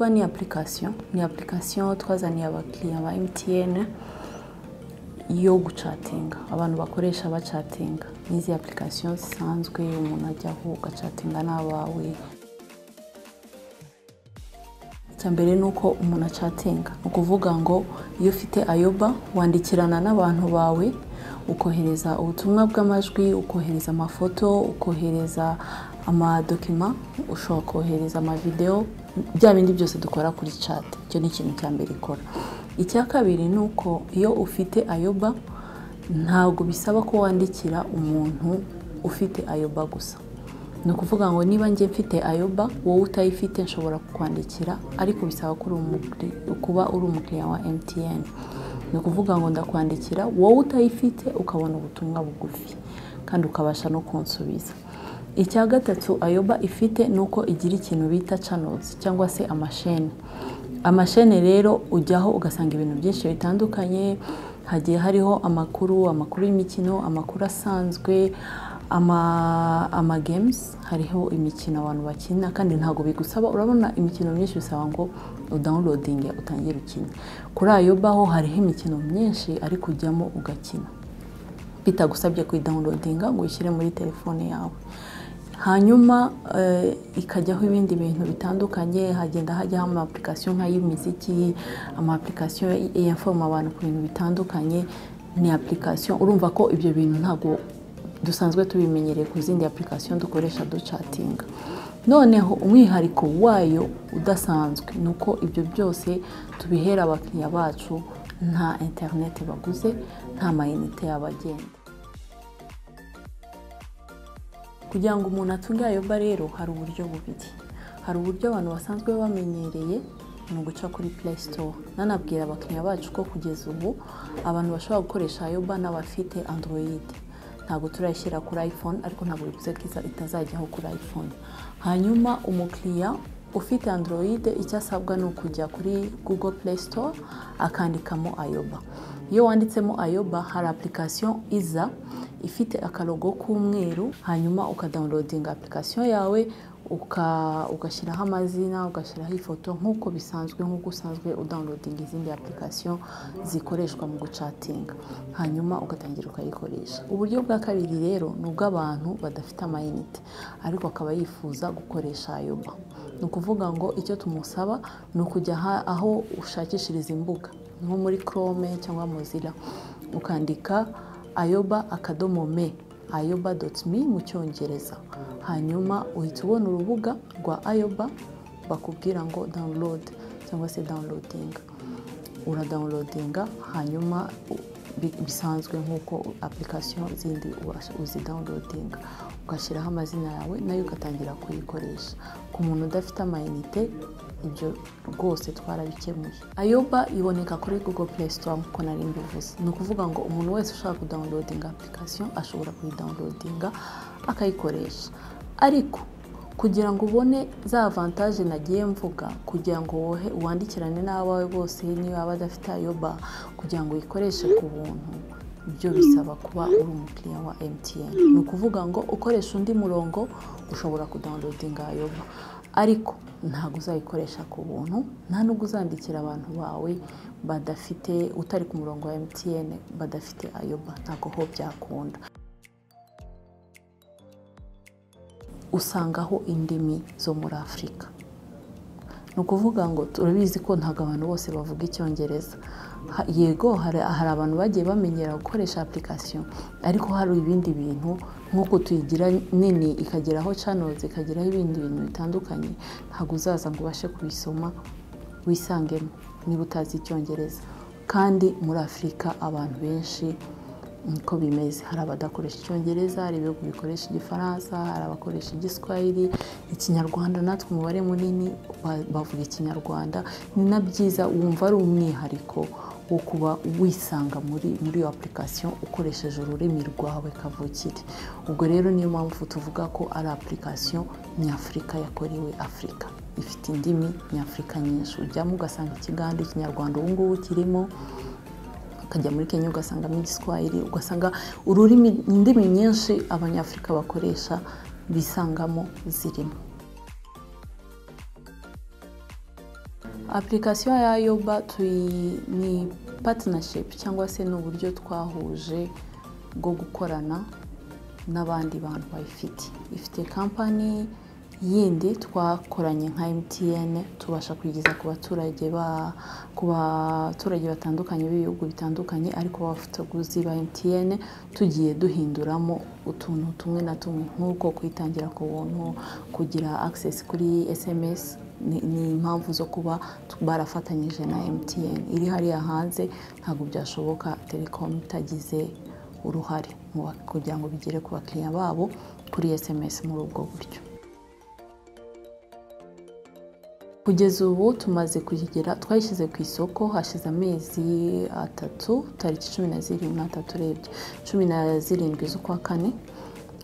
application ni application twazaniye abakiriya ba mtn yo gucatinga abantu bakoresha bacatinga n'izi application zisanzwe umuntu ajyaho ugacatinga n'abawe icya mbere ni uko umuntu acatinga ni ukuvuga ngo iyo ufite ayoba wandikirana n'abantu bawe ukohereza ubutumwa bw'amajwi ukohereza amafoto ukohereza amadokima ushobora kohereza amavidewo bya bindi byose dukora kuri chat icyo ni ikintu cya mbere ikora icya kabiri ni uko iyo ufite ayoba ntabwo bisaba ko wandikira umuntu ufite ayoba gusa ni ukuvuga ngo niba njye mfite ayoba wowe utayifite nshobora kukwandikira ariko bisaba kuba uri umukiriya wa mtn ni ukuvuga ngo ndakwandikira wowe utayifite ukabona ubutumwa bugufi kandi ukabasha no kunsubiza icya gatatu ayoba ifite ni uko igira ikintu bita canozi cyangwa se amashene amashene rero ujyaho ugasanga ibintu byinshi bitandukanye hagiye hariho amakuru amakuru y'imikino amakuru asanzwe amagames hariho imikino abantu bakina kandi ntabwo bigusaba urabona imikino myinshi bisaba ngo udawunilodinge utangire ukine kuri ayo baho hariho imikino myinshi ariko ujyamo ugakina bitagusabye kuyidawunilodinga ngo uyishyire muri telefone yawe hanyuma ikajyaho ibindi bintu bitandukanye hagenda hajyaho ama application nka y'imiziki ama application yaforoma abantu ku bintu bitandukanye ni application urumva ko ibyo bintu ntabwo dusanzwe tubimenyereye ku zindi application dukoresha ducatinga noneho umwihariko wayo udasanzwe ni uko ibyo byose tubihera abakiriya bacu nta interineti baguze nta mayinite y'abagenda kugira ngo umuntu atunge ayoba rero hari uburyo bubiri hari uburyo abantu basanzwe bamenyereye ni uguca kuri play store nanabwira abakiriya bacu ko kugeza ubu abantu bashobora gukoresha ayoba n'abafite android ntabwo turayishyira kuri iphone ariko ntabwo bivuze ko itazajyaho kuri iphone hanyuma umukiriya ufite android icyo asabwa ni ukujya kuri google play store akandikamo ayoba iyo wanditsemo ayoba hari application iza ifite akarogo k'umweru hanyuma ukadawunilodinga application yawe ugashyiraho amazina ugashyiraho ifoto nk'uko bisanzwe nk'uko usanzwe udawunilodinga izindi application zikoreshwa mu gucatinga hanyuma ugatangira ukayikoresha uburyo bwa kabiri rero ni ubw'abantu badafite amayinite ariko akaba yifuza gukoresha ayoba ni ukuvuga ngo icyo tumusaba ni ukujya aho ushakishiriza imbuga nko muri chrome cyangwa mozilla ukandika ayoba akadomo me ayoba dotimi mu cyongereza hanyuma uhita ubona urubuga rwa ayoba bakubwira ngo dawunilodi cyangwa se dawunilodinga uradawunilodinga hanyuma bisanzwe nk'uko application zindi uzidawunilodinga ugashyiraho amazina yawe nayo ugatangira kuyikoresha ku muntu udafite amayinite ibyo rwose twarabikemuye ayoba iboneka kuri google play store nk'uko nari mbivuze ni ukuvuga ngo umuntu wese ushaka kudawunilodinga application ashobora kuyidawunilodinga akayikoresha ariko kugira ngo ubone za avantaje nagiye mvuga kugira ngo wohe wandikirane n'abawe bose niba badafite ayoba kugira ngo uyikoreshe ku buntu ibyo bisaba kuba uri umukiriya wa mtn ni ukuvuga ngo ukoresha undi murongo ushobora kudawunilodinga ayoba ariko ntabwo uzayikoresha ku buntu nta nubwo uzandikira abantu bawe badafite utari ku murongo wa mtn badafite ayoba ntabwo ho byakunda usangaho indimi zo muri afurika ni ukuvuga ngo turabizi ko ntabwo abantu bose bavuga icyongereza yego hari abantu bagiye bamenyera gukoresha application ariko hari ibindi bintu nk'uko tuyigira nini ikageraho channels ikageraho ibindi bintu bitandukanye ntabwo uzaza ngo ubashe kubisoma wisangemo niba utazi icyongereza kandi muri afurika abantu benshi niko bimeze hari abadakoresha icyongereza hari ibihugu bikoresha igifaransa hari abakoresha igiswahili ikinyarwanda natwe umubare munini bavuga ikinyarwanda ni na byiza wumva ari umwihariko wo kuba wisanga muri muri iyo application ukoresheje ururimi rwawe kavukire ubwo rero niyo mpamvu tuvuga ko ari application nyafurika yakorewe afurika ifite indimi nyafurika nyinshi ujyamo ugasanga ikiganiro ikinyarwanda ubu ngubu kirimo ukajya muri kenya ugasangamo igiswahili ugasanga ururimi indimi nyinshi abanyafurika bakoresha bisangamo zirimo application ya yoba tuyi ni partnership cyangwa se ni uburyo twahuje bwo gukorana n'abandi bantu bayifite ifite kampani yindi twakoranye nka MTN tubasha kuyigeza ku baturage ba ku baturage batandukanye b'ibihugu bitandukanye ariko b'abafatabuguzi ba MTN tugiye duhinduramo utuntu tumwe na tumwe nk'uko kwitangira ku buntu kugira access kuri SMS ni ni impamvu zo kuba barafatanyije na MTN iri hariya hanze ntabwo byashoboka Telecom itagize uruhare mu ba- kugira ngo bigere ku bakiriya babo kuri SMS muri ubwo buryo kugeza ubu tumaze kugera twayishyize ku isoko hashize amezi atatu tariki cumi na zirindwi atatu urebye cumi na zirindwi z'ukwa kane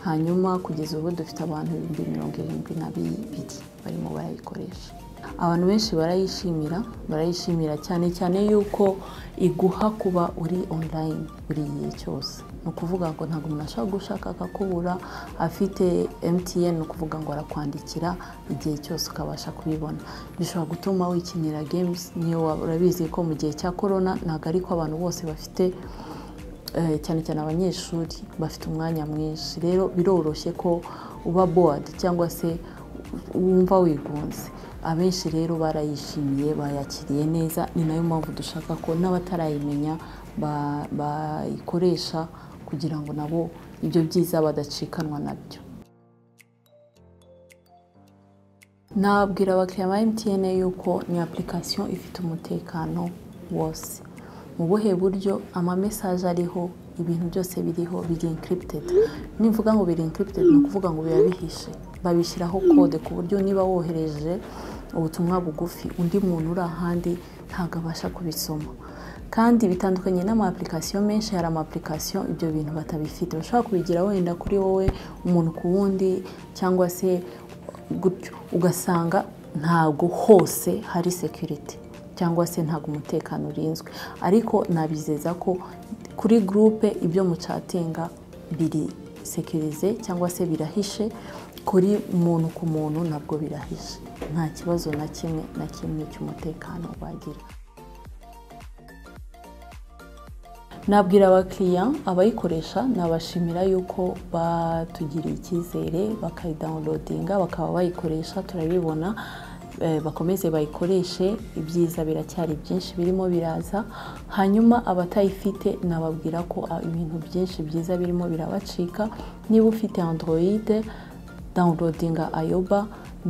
hanyuma kugeza ubu dufite abantu ibihumbi mirongo irindwi na bibiri barimo barayikoresha abantu benshi barayishimira barayishimira cyane cyane yuko iguha kuba uri online buri gihe cyose ni ukuvuga ngo ntabwo umuntu ashobora gushaka akakubura afite MTN ni ukuvuga ngo arakwandikira igihe cyose ukabasha kubibona bishobora gutuma wikinira games niyo waba urabizi ko mu gihe cya corona ntabwo ariko abantu bose bafite eh, cyane cyane abanyeshuri bafite umwanya mwinshi rero biroroshye ko uba bored cyangwa se wumva wigunze abenshi rero barayishimiye bayakiriye neza ni nayo mpamvu dushaka ko n'abatarayimenya ba- bayikoresha kugira ngo nabo ibyo byiza badacikanwa nabyo nabwira abakiriya ba MTN yuko ni application ifite umutekano wose mu buhe buryo amamesaje ariho ibintu byose biriho biri encrypted nimvuga ngo biri encrypted ni ukuvuga ngo biba bihishe babishyiraho kode ku buryo niba wohereje ubutumwa bugufi undi muntu uri ahandi ntabwo abasha kubisoma kandi bitandukanye n'ama application menshi hari ama application ibyo bintu batabifite bashobora kubigira wenda kuri wowe umuntu ku wundi cyangwa se gutyo ugasanga ntabwo hose hari security cyangwa se ntabwo umutekano urinzwe ariko nabizeza ko kuri gurupe ibyo mucatinga biri sekirize cyangwa se birahishe kuri muntu ku muntu nabwo birahishe nta kibazo na kimwe na kimwe cy'umutekano bagira nabwira abakiriya abayikoresha nabashimira yuko batugiriye icyizere bakayidawunilodinga bakaba bayikoresha turabibona eh, bakomeze bayikoreshe ibyiza biracyari byinshi birimo biraza hanyuma abatayifite nababwira ko ah, ibintu byinshi byiza birimo birabacika niba ufite androide dawunilodinga ayoba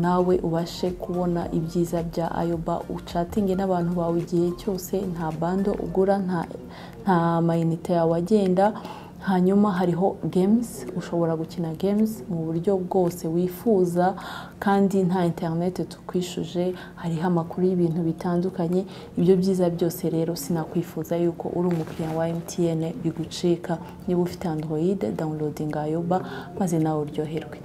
nawe ubashe kubona ibyiza bya ayoba ucatinge n'abantu bawe igihe cyose nta bando ugura nta nta mayinite yawe agenda hanyuma hariho gemuzi ushobora gukina gemuzi mu buryo bwose wifuza kandi nta interineti tukwishuje hariho amakuru y'ibintu bitandukanye ibyo byiza byose rero sinakwifuza yuko uri umukiriya wa MTN bigucika niba ufite android dawunilodinga ayoba maze nawe uryoherwe